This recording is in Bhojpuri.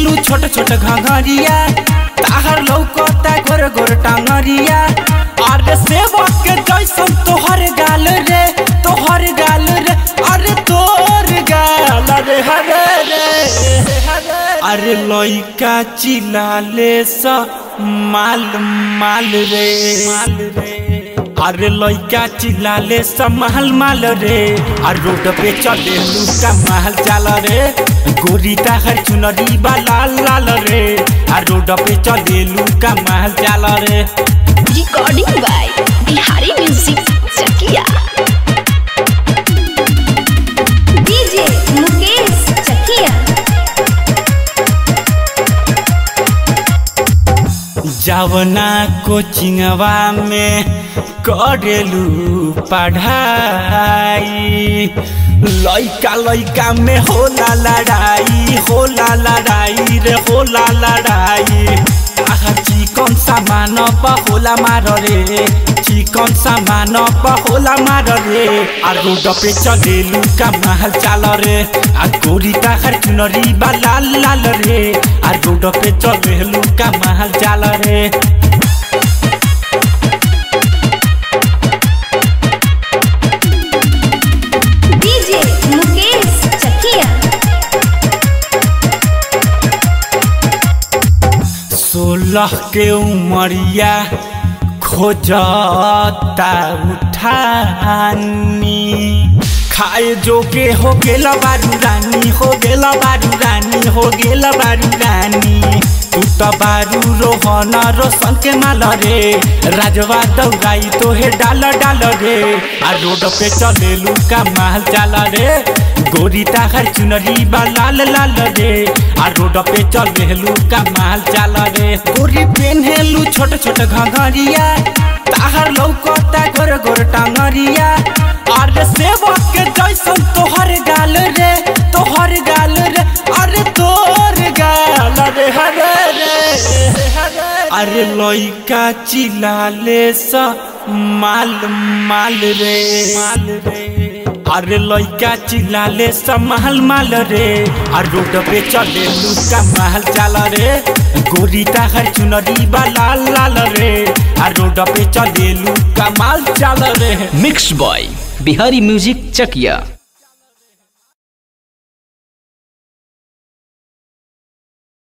पेन्हेलु छोट छोट घघरिया ताहर लौकता गोर गोर टांगरिया अरे सेवक के जैसन तोहर गाल रे तोहर गाल रे अरे तोर गाल रे हरे रे अरे लइका चिलाले स माल माल रे माल रे अरे लइका चिल्लाले समाल माल रे आ रोड पे चले लुका महल चाल रे गोरी ताहर चुनरी बा लाल लाल रे आ रोड पे चले लुका महल चाल रे Recording by Bihari Music Chakia. DJ Mukesh Chakia. जावना कोचिंगवा में करेलू पढ़ाई लइका लइका में होला लड़ाई होला लड़ाई रे होला लड़ाई आहा चिकन सामान प होला मार रे चिकन सामान प होला मार रे आ रोड पे चलेलू का महल चाल रे आ गोरी ताहर चुनरी बा लाल लाल रे आ रोड पे चलेलू का महल चाल रे DJ Mukesh Chakia. सोलह के उमरिया खोजता उठानी खाए जोगे हो गेला बारू रानी हो गेला बारू रानी हो गेला बारू रानी तू त बारू रोहन रोशन के माल रे राजवा दौड़ाई तो हे डाल डाल रे आ रोड पे चलेलू का माल चाल रे गोरी ताहर चुनरी बा लाल लाल रे आ रोड पे चलेलू का माल चाल रे गोरी पेन्हेलू छोट छोट घघरिया ताहर लौकता गोर गोर टांगरिया अरे सेवक के जैसन तोहर गाल रे तोहर गाल रे अरे तोर गाल रे हरे रे अरे लइका चिलाले स माल माल रे माल रे अरे लइका चिल्लाले समाल माल रे आ रोड पे चले लुका महल चाल रे गोरी ताहर चुनरी बा लाल लाल रे आ रोड पे चले लुका माल चाल रे mix by Bihari music Chakiya